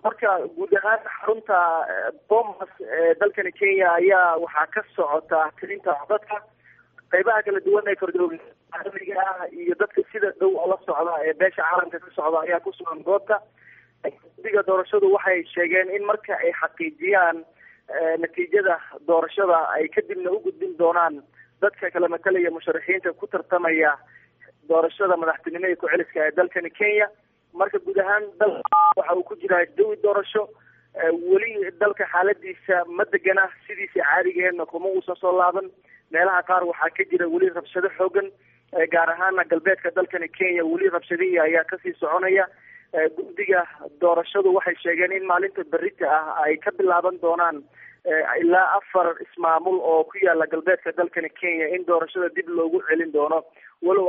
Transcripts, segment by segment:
marka guud ahaan xarunta bomas ee dalkani kenya ayaa waxaa ka socota tirinta dadka qeybaha kala duwan ee kordooga caalamiga ah iyo dadka sida dhow la socda ee beesha caalamka ka socda ayaa ku sugan goobta guddiga doorashadu waxay sheegeen in marka ay xaqiijiyaan natiijada doorashada ay kadibna u gudbin doonaan dadka kala matalaya musharaxiinta ku tartamaya doorashada madaxtinimo ee ku-celiska ee dalkani kenya marka guud ahaan dal waxa uu ku jiraa jawi doorasho weli dalka xaaladiisa ma degana sidiisa caadigeedna kuma uusan soo laaban meelaha qaar waxaa ka jira weli rabshado xoogan gaar ahaana galbeedka dalkani kenya weli rabshadihii ayaa kasii soconaya guddiga doorashadu waxay sheegeen in maalinta berita ah ay ka bilaaban doonaan ilaa afar ismaamul oo ku yaala galbeedka dalkani kenya in doorashada dib loogu celin doono walow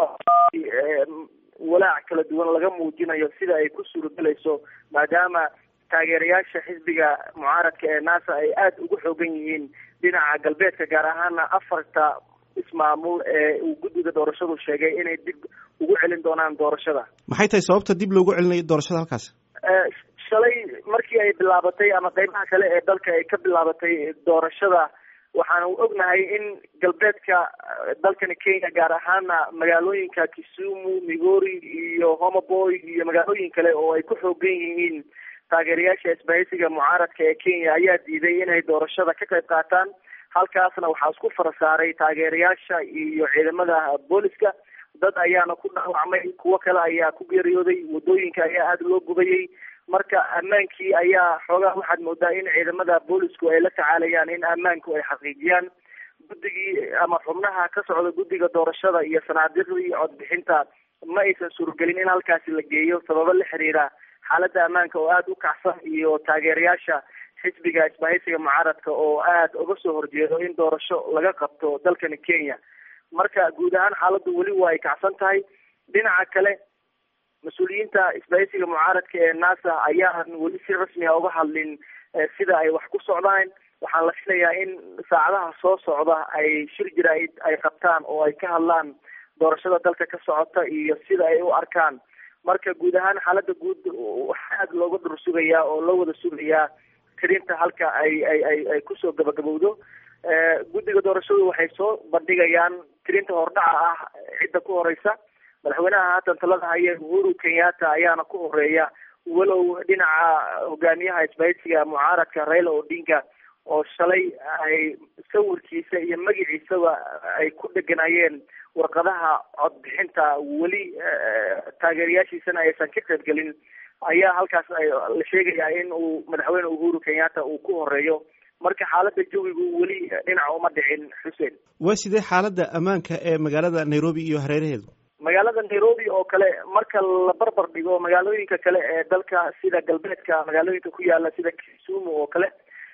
walaac kala duwan laga muujinayo sida ay ku suurogelayso maadaama taageerayaasha xisbiga mucaaradka ee nasa ay aada ugu xoogan yihiin dhinaca galbeedka gaar ahaana afarta ismaamul ee uu guddiga doorashadu sheegay inay dib ugu celin doonaan doorashada maxay tahay sababta dib loogu celinayo doorashada halkaas shalay markii ay bilaabatay ama qeybaha kale ee dalka ay ka bilaabatay doorashada waxaanu ognahay in galbeedka dalkani kenya gaar ahaana magaalooyinka kisumu migori iyo homaboy iyo magaalooyin kale oo ay ku xoogan yihiin taageerayaasha isbahaysiga mucaaradka ee kenya ayaa diiday inay doorashada ka qayb qaataan halkaasna waxaa isku farasaaray taageerayaasha iyo ciidamada booliska dad ayaana ku dhaawacmay kuwo kale ayaa ku geeriyooday wadooyinka ayaa aada loo gubayay marka ammaankii ayaa xoogaa waxaad moodaa in ciidamada boolisku ay la tacaalayaan in ammaanku ay xaqiijiyaan guddigii ama xubnaha ka socda guddiga doorashada iyo sanaadiiqdii codbixinta ma aysan suuragelin in halkaasi la geeyo sababo la xiriira xaaladda ammaanka oo aada u kacsan iyo taageerayaasha xisbiga isbahaysiga mucaaradka oo aada uga soo horjeedo in doorasho laga qabto dalkani kenya marka guud ahaan xaaladdu weli waa ay kacsan tahay dhinaca kale mas-uuliyiinta isbahaysiga mucaaradka ee nasa ayaan weli si rasmi a uga hadlin sida ay wax ku socdaan waxaan la filayaa in saacadaha soo socda ay shir jaraa'id ay qabtaan oo ay ka hadlaan doorashada dalka ka socota iyo sida ay u arkaan marka guud ahaan xaaladda guud waxaa aada looga dhur sugayaa oo loo wada sugayaa tirinta halka ay ay ay ay kusoo gabagabowdo guddiga doorashadu waxay soo bandhigayaan tirinta hordhaca ah cidda ku horeysa madaxweynaha haatan talada haya uhuru kenyatta ayaana ku horeeya walow dhinaca hogaamiyaha isbahaysiga mucaaradka raila odinga oo shalay ay sawirkiisa iyo magaciisaba ay ku dheganayeen warqadaha codbixinta weli taageerayaashiisana aysan ka qaybgelin ayaa halkaas la sheegayaa in uu madaxweyne uhuru kenyatta uu ku horeeyo marka xaaladda jawigu weli dhinaca uma dhicin xuseen waa sidee xaaladda ammaanka ee magaalada nairobi iyo hareeraheedu magaalada nairobi oo kale marka la barbar dhigo magaalooyinka kale ee dalka sida galbeedka magaalooyinka ku yaala sida kisumu oo kale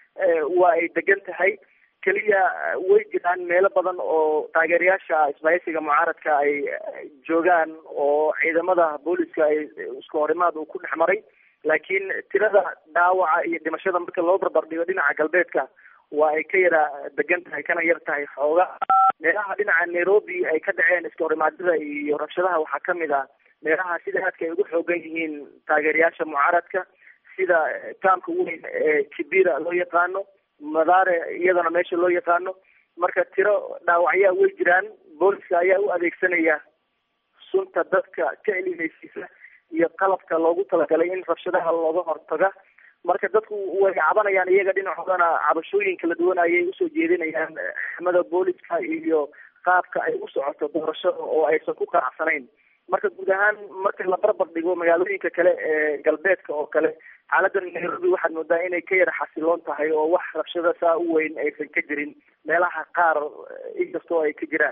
waa ay degan tahay keliya way jiraan meelo badan oo taageerayaasha isbahaysiga mucaaradka ay joogaan oo ciidamada booliska ay isku horimaad uu ku dhex maray laakiin tirada dhaawaca iyo dhimashada marka loo barbar dhigo dhinaca galbeedka waa ay ka yara degan tahay kana yar tahay xooga meelaha dhinaca nairobi ay ka dhaceen iska horimaadyada iyo rabshadaha waxaa kamid ah meelaha sida aadka ay ugu xoogan yihiin taageerayaasha mucaaradka sida kaamka weyn ee kibira loo yaqaano madaare iyadana meesha loo yaqaano marka tiro dhaawacyaa way jiraan booliska ayaa u adeegsanaya sunta dadka ka elimaysiisa iyo qalabka loogu talagalay in rabshadaha looga hortaga marka dadku way cabanayaan iyaga dhinacoodana cabashooyin kala duwan ayay usoo jeedinayaan xamada booliska iyo qaabka ay u socoto doorashada oo aysan ku qanacsanayn marka guud ahaan marka la barbar dhigo magaalooyinka kale ee galbeedka oo kale xaaladda nairobi waxaad moodaa inay ka yara xasiloon tahay oo wax rabshada saa u weyn aysan ka jirin meelaha qaar inkastoo ay ka jiraan